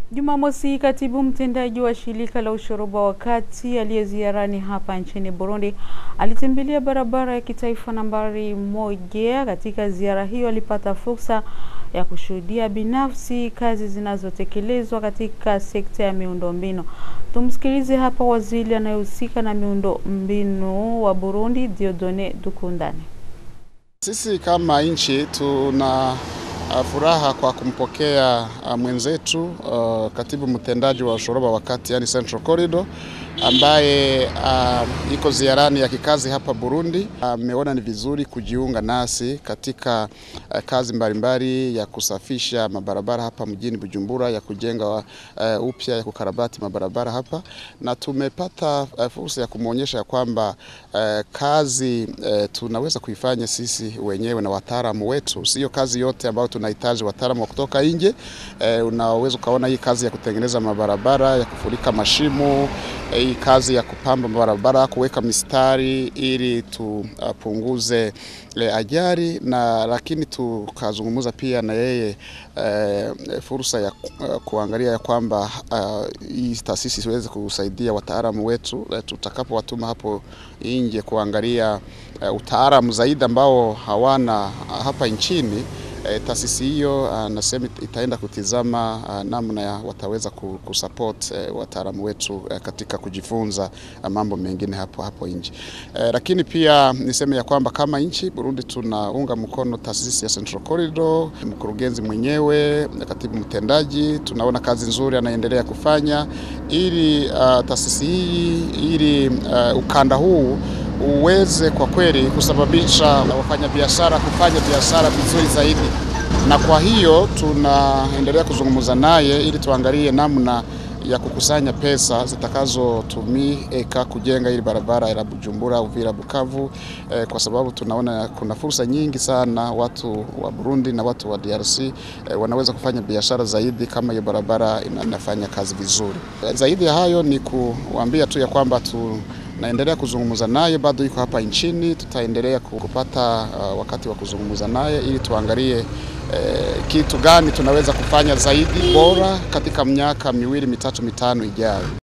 Jumamosi, katibu mtendaji wa shirika la ushoroba wa kati aliyeziarani hapa nchini Burundi alitembelea barabara ya kitaifa nambari moja. Katika ziara hiyo alipata fursa ya kushuhudia binafsi kazi zinazotekelezwa katika sekta ya miundombinu. Tumsikilize hapa waziri anayehusika na miundombinu wa Burundi, Diodone Dukundane. Sisi kama nchi tuna Uh, furaha kwa kumpokea uh, mwenzetu uh, katibu mtendaji wa ushoroba wa kati yani Central Corridor ambaye uh, iko ziarani ya kikazi hapa Burundi. Ameona uh, ni vizuri kujiunga nasi katika uh, kazi mbalimbali ya kusafisha mabarabara hapa mjini Bujumbura, ya kujenga uh, upya ya kukarabati mabarabara hapa, na tumepata uh, fursa ya kumwonyesha ya kwamba uh, kazi uh, tunaweza kuifanya sisi wenyewe na wataalamu wetu, sio kazi yote ambayo tunahitaji wataalamu wa kutoka nje. Uh, unaweza ukaona hii kazi ya kutengeneza mabarabara, ya kufurika mashimo hii kazi ya kupamba barabara, kuweka mistari ili tupunguze uh, ajali na lakini tukazungumza pia na yeye uh, fursa ya uh, kuangalia ya kwamba hii uh, taasisi siweze kusaidia wataalamu wetu uh, tutakapowatuma hapo nje kuangalia uh, utaalamu zaidi ambao hawana uh, hapa nchini. E, taasisi hiyo anasema uh, itaenda kutizama uh, namna ya wataweza kusupport uh, wataalamu wetu uh, katika kujifunza uh, mambo mengine hapo hapo nje. Uh, lakini pia niseme ya kwamba kama nchi Burundi tunaunga mkono taasisi ya Central Corridor, mkurugenzi mwenyewe, katibu mtendaji, tunaona kazi nzuri anaendelea kufanya ili uh, taasisi hii ili uh, ukanda huu uweze kwa kweli kusababisha wafanyabiashara kufanya biashara vizuri zaidi, na kwa hiyo tunaendelea kuzungumza naye ili tuangalie namna ya kukusanya pesa zitakazotumika kujenga ili barabara ya Bujumbura Uvira Bukavu, eh, kwa sababu tunaona kuna fursa nyingi sana watu wa Burundi na watu wa DRC eh, wanaweza kufanya biashara zaidi kama hiyo barabara inafanya kazi vizuri. Eh, zaidi ya hayo ni kuambia tu ya kwamba tu naendelea kuzungumza naye, bado yuko hapa nchini. Tutaendelea kupata uh, wakati wa kuzungumza naye ili tuangalie uh, kitu gani tunaweza kufanya zaidi bora katika miaka miwili mitatu mitano ijayo.